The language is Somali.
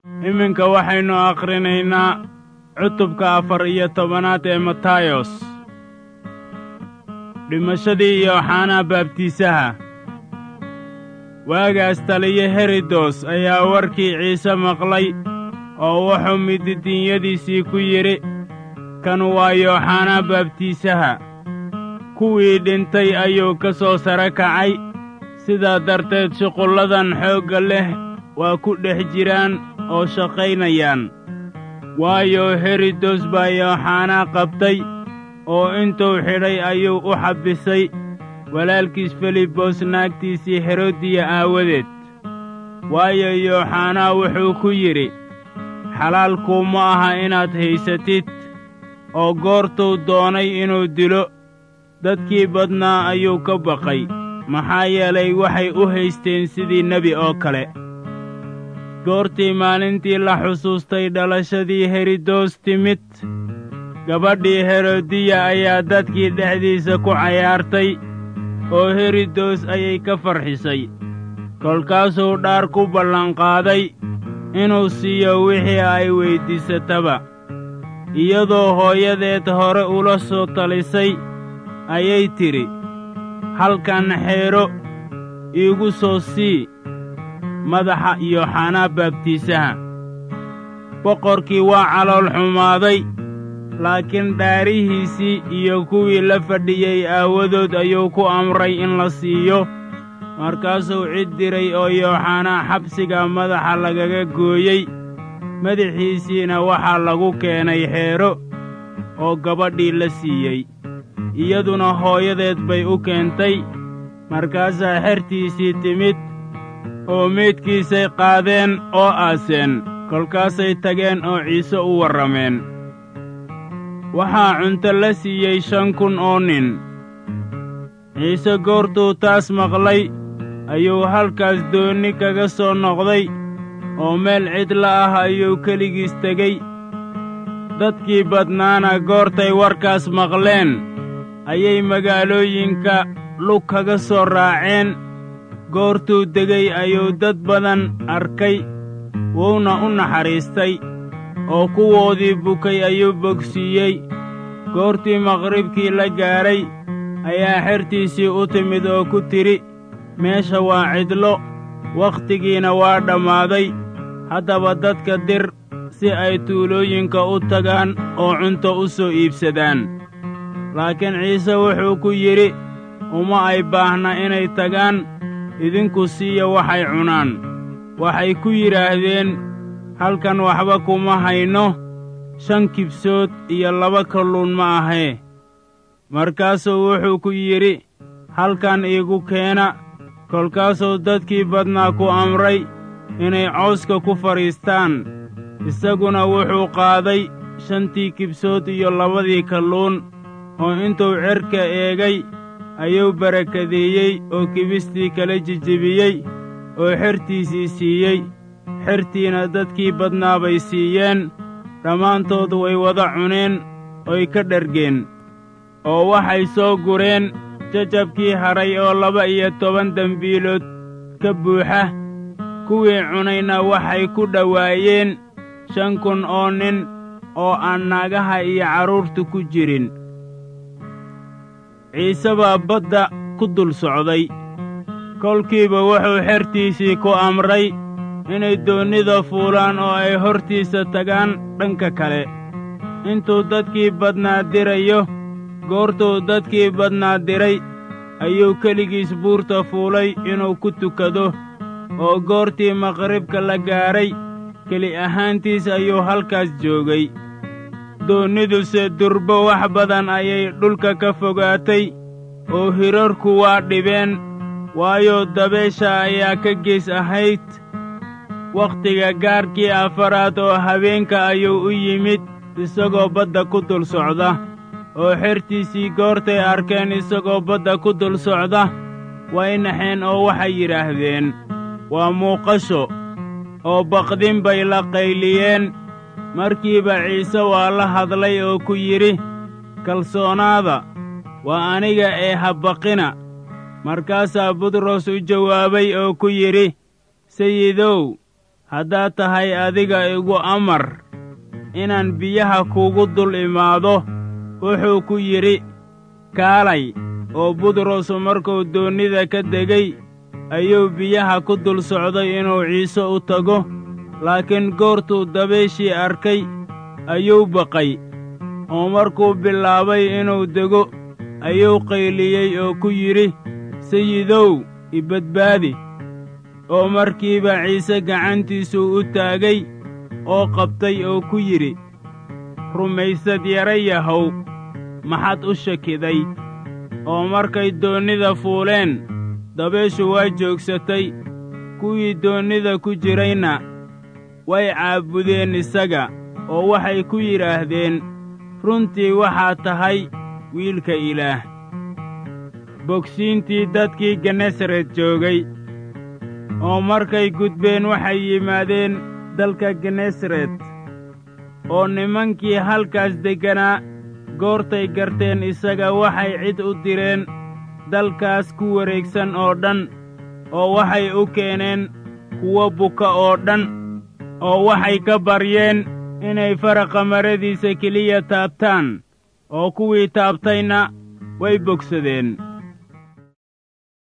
iminka waxaynu akhrinaynaa cutubka afar iyo tobanaad ee matayos dhimashadii yooxanaa baabtiisaha waagaas taliye herodos ayaa warkii ciise maqlay oo wuxuu mididiinyadiisii ku yidhi kan waa yooxanaa baabtiisaha kuwii dhintay ayuu ka soo sare kacay sidaa darteed shuqulladan xoogga leh waa ku dhex jiraan oo shaqaynayaan waayo herodos baa yooxanaa qabtay oo intuu xidhay ayuu u xabbisay walaalkiis filibos naagtiisii herodiya aawadeed waayo yooxanaa wuxuu ku yidhi xalaal kuuma aha inaad haysatid oo goortuu doonay inuu dilo dadkii badnaa ayuu ka baqay maxaa yeelay waxay u haysteen sidii nebi oo kale goortii maalintii la xusuustay dhalashadii herodos timid gabadhii herodiya ayaa dadkii dhexdiisa ku cayaartay oo herodos ayay ka farxisay kolkaasuu dhaar ku ballanqaaday inuu siiyo wixii ay weyddiisataba iyadoo hooyadeed hore ula soo talisay ayay tidhi halkan xeedho iigu soo sii madaxa yooxanaa baabtiisaha boqorkii waa calool xumaaday laakiin dhaarihiisii iyo kuwii la fadhiyey aawadood ayuu ku amray in la siiyo markaasuu cid diray oo yooxanaa xabsiga madaxa lagaga gooyey madaxiisiina waxaa lagu keenay xeedho oo gabadhii la siiyey iyaduna hooyadeed bay u keentay markaasaa xertiisii timid oo meydkiisay qaadeen oo aaseen kolkaasay tageen oo ciise u warrameen waxaa cunto la siiyey shan kun oo nin ciise goortuu taas maqlay ayuu halkaas doonni kaga soo noqday oo meel cidla ah ayuu keligiis tegey dadkii badnaana goortay warkaas maqleen ayay magaalooyinka lug kaga soo raaceen goortuu degay ayuu dad badan arkay wuuna u naxariistay oo kuwoodii bukay ayuu bogsiiyey goortii maqribkii la gaadhay ayaa xertiisii u timid oo ku tidhi meesha waa cidlo wakhtigiina waa dhammaaday haddaba dadka dir si ay tuulooyinka u tagaan oo cunto u soo iibsadaan laakiin ciise wuxuu ku yidhi uma ay baahna inay tagaan idinku siiya waxay cunaan waxay ku yidhaahdeen halkan waxba kuma hayno shan kibsood iyo laba kalluun ma ahee markaasuu wuxuu ku yidhi halkan iigu keena kolkaasuu dadkii badnaa ku amray inay cawska ku fadhiistaan isaguna wuxuu qaaday shantii kibsood iyo labadii kalluun oo intuu cerka eegay ayuu barakadeeyey oo kibistii kala jijebiyey oo xertiisii siiyey xertiina dadkii badnaa bay siiyeen dhammaantood way wada cuneen oy ka dhargeen oo waxay soo gureen jajabkii hadhay oo laba iyo toban dembiilood ka buuxa kuwii cunayna waxay ku dhowaayeen shan kun oo nin oo aan naagaha iyo carruurtu ku jirin ciise baa badda ku dul socday kolkiiba wuxuu xertiisii ku amray inay doonnida fuulaan oo ay hortiisa tagaan dhanka kale intuu dadkii badnaa dirayo goortuu dadkii badnaa diray ayuu keligiis buurta fuulay inuu ku tukado oo goortii maqribka la gaadhay keli ahaantiis ayuu halkaas joogay doonniduse durbo wax badan ayay dhulka ka fogaatay oo hirarku waa dhibeen waayo dabeesha ayaa ka gees ahayd wakhtiga gaarkii afaraad oo habeenka ayuu u yimid isagoo badda ku dul socda oo xertiisii goortay arkeen isagoo badda ku dul socda way naxeen oo waxay yidhaahdeen waa muuqasho oo baqdin bay la qayliyeen markiiba ciise waa la hadlay oo ku yidhi kalsoonaada waa aniga ee ha baqina markaasaa butros u jawaabay oo ku yidhi sayidow haddaad tahay adiga igu amar inaan biyaha kuugu dul imaado wuxuu ku yidhi kaalay oo butros markuu doonnida ka degay ayuu biyaha ku dul socday inuu ciise u tago laakiin goortuu dabayshii arkay ayuu baqay oo markuu bilaabay inuu dego ayuu qayliyey oo ku yidhi sayidow i badbaadi oo markiiba ciise gacantiisuu u taagay oo qabtay oo ku yidhi rumaysad yara yahow maxaad u shakiday oo markay doonnida fuuleen dabayshu waa joogsatay kuwii doonnida ku jirayna way caabudeen isaga oo waxay ku yidhaahdeen runtii waxaad tahay wiilka ilaah bogsiintii dadkii genesaret joogay oo markay gudbeen waxay yimaadeen dalka genesaret oo nimankii halkaas degganaa goortay garteen isaga waxay cid u direen dalkaas ku wareegsan oo dhan oo waxay u keeneen kuwo buka oo dhan oo waxay ka baryeen inay faraqa maradiisa keliya taabtaan oo kuwii taabtayna way bogsadeen